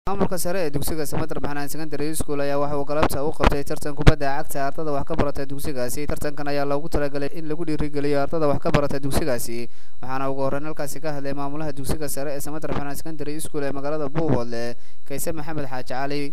maamulka sare ee dugsiga samater baxnaan secondary school ayaa waxa uu galabta u qabtay tartan kubadda cagta ardada wax ka barata dugsigaasi tartankan ayaa loogu talagalay in lagu dhiirigeliyo ardada wax ka barata dugsigaasi waxaana ugu horreyn halkaasi ka hadlay maamulaha dugsiga sare ee samater baxnaan secondary school ee magaalada buuhoodle kayse maxamed xaaji cali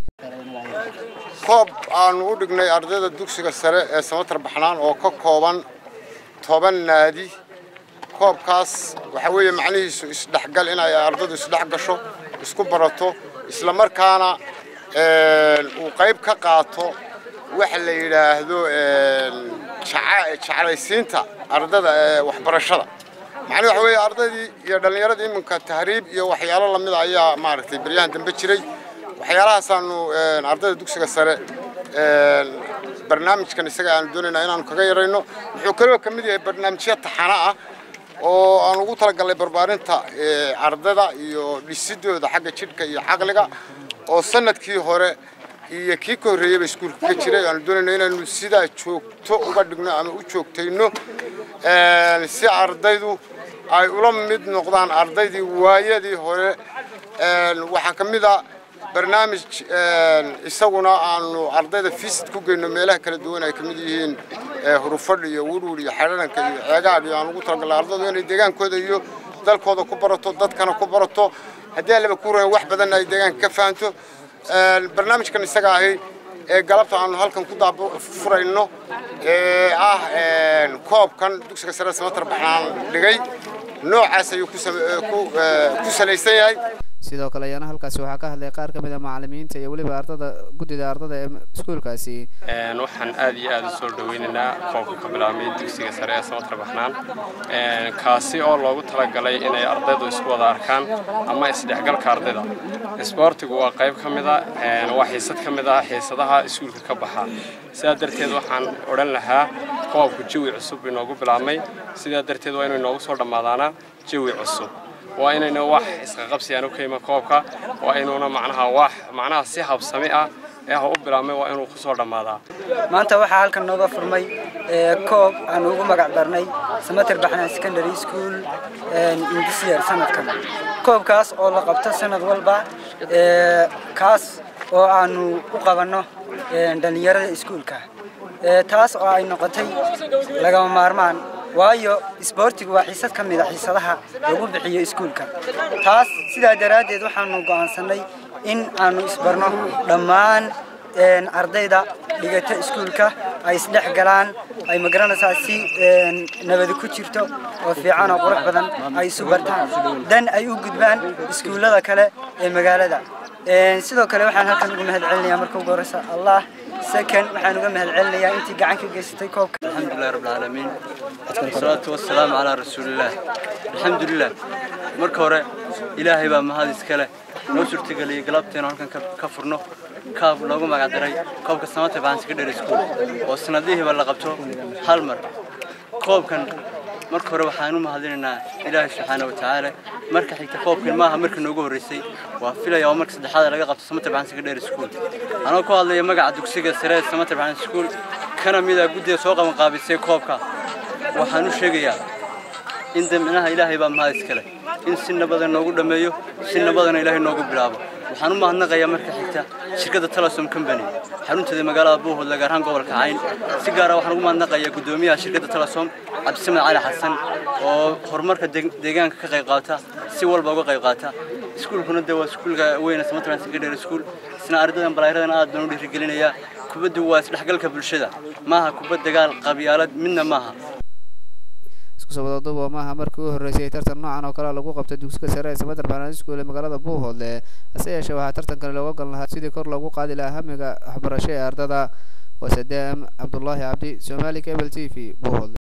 koob aanu u dhignay ardayda dugsiga sare ee samater baxnaan oo ka kooban toban naadi koobkaas waxa weeye macnihiisu isdhexgal inay ardaydu isdhex gasho isku barato isla markaana uu qayb ka qaato waxa la yidhaahdo jeclaysiinta ardada ee waxbarashada macnii waxa weeye ardaydii iyo dhallinyaradii iminka tahriib iyo waxyaalo lamida ayaa maaragtay beryahan dambe jiray waxyaalahaasaaanu ardayda dugsiga sare barnaamijkan isaga aanu doonaynaa inaanu kaga yarayno wuxuu kaloo ka mid yahay barnaamijyo taxana ah oo aan ugu talagalnay barbaarinta ardada iyo dhisidooda xagga jidhka iyo caqliga oo sanadkii hore iyo kii ka horreeyeyba iskuulka ka jiray aanu doonayno inaanu sidaa joogto uga dhigno ama u joogtayno si ardaydu ay ula mid noqdaan ardaydii waayadii hore waxaa ka mid a barnaamij isaguna aanu ardayda fisid ku geyno meelaha kala duwan ay ka mid yihiin hurufadh iyo wurwur iyo xadharanka iyo ceegaadh iyo aan ugu talagalnay ardaydu inay deegaankooda iyo dalkooda ku barato dadkana ku barato haddii allaba ku rayan wax badanna ay deegaanka ka fahanto barnaamijkan isaga ahi ee galabta aanu halkan ku daafurayno ee ah koobkan dugsiga sare samatar baxnaan dhigay noocaas ayuu ku salaysan yahay sidoo kale ayaana halkaasi waxaa ka hadlay qaar ka mid a macalimiinta iyo weliba ardada guddida ardada ee iskuulkaasi waxaan aad iyo aad u soo dhaweynaynaa koobka ka bilaabmay dugsiga sare ee samatar baxnaan kaasi oo loogu talagalay inay ardaydu isku wada arkaan ama isdhexgalka ardayda isboortigu waa qayb ka mid a waa xiisad ka mid ah xiisadaha iskuulka ka baxa sidaa darteed waxaan odhan lahaa koobku jawi cusub inoogu bilaabmay sidaa darteed waa inuu inoogu soo dhammaadaana jawi cusub waa inayna wax isqaqabsi aan u ka iman koobka waa inuuna macnaha wax macnaha si habsami ah ee u bilaabmay waa inuu kusoo dhammaadaa maanta waxaa halkan nooga furmay koob aan ugu magac darnay samater baxnaan secondary school indisyer sanadkan koobkaas oo la qabto sanad walba kaas oo aanu u qabanno dhallinyarada iskuulka taas oo ay noqotay lagama maarmaan waayo isboortigu waa xiisad ka mid a xiisadaha lagu bixiyo iskuulka taas sidaa daraaddeed waxaanu go'aansannay in aanu isbarno dhammaan ardayda dhigata iskuulka ay isdhex galaan ay magaranaysaa si nabadi ku jirto oo fiican oo qurux badan ay isu bartaan dan ay u gudbaan iskuullada kale ee magaalada sidoo kale waxaan halkan ugu mahad celinayaa marka ugu horreysa allah second waxaan uga mahad celinayaa intii gacan ka geysatay koobka alxamdulilah rabbil caalamiin wasalaatu wasalaamu calaa rasuulillaah alxamdulilah marka hore ilaahay baa mahad iskale noo suurtageliyey galabteenu halkan ka furno kaab loogu magacdaray koobka samata baxan secondary school oo sanadihiiba la qabto hal mar koobkan marka hore waxaan u mahadinaynaa ilaahay subxaana wa tacaala marka xigta koobkan maaha markii noogu horreysay waa filaya oo marka saddexaad laga qabto samater baxan secondary school anoo ku hadlaya magaca dugsiga sare ee samater baxan school kana mid ah guddiga soo qaban qaabisay koobka waxaan u sheegayaa in damcinaha ilaahay baa mahad iskale in si nabadan noogu dhammeeyo si nabadana ilaahay noogu bilaabo waxaan u mahadnaqayaa marka xigta shirkadda telesom company xarunteeda magaalada buuhoodle gaar ahaan gobolka cayn si gaara waxaan ugu mahadnaqayaa guddoomiyaha shirkadda telesom cabdisamed cali xasan oo horumarka deegaanka ka qayb qaata si walba uga qayb qaata iskuulkuna dee waa iskuulka weyne samatrand secondary school isna ardaydan balaayradan aad baan u dhiirigelinayaa kubaddu waa isdhexgalka bulshada maaha kubad dagaal qabyaalad midna maaha iskusabadaduba maaha markii u horreysay tartan noocan oo kale lagu qabtay dugsiga sare ee samater baxnaan school ee magaalada buuhoodle hase yeeshee waxaa tartankani looga gal lahaa sidii kor loogu qaadi lahaa hamiga waxbarasho ee ardada waa sadaam cabdullaahi cabdi somali cable t v buuhoodle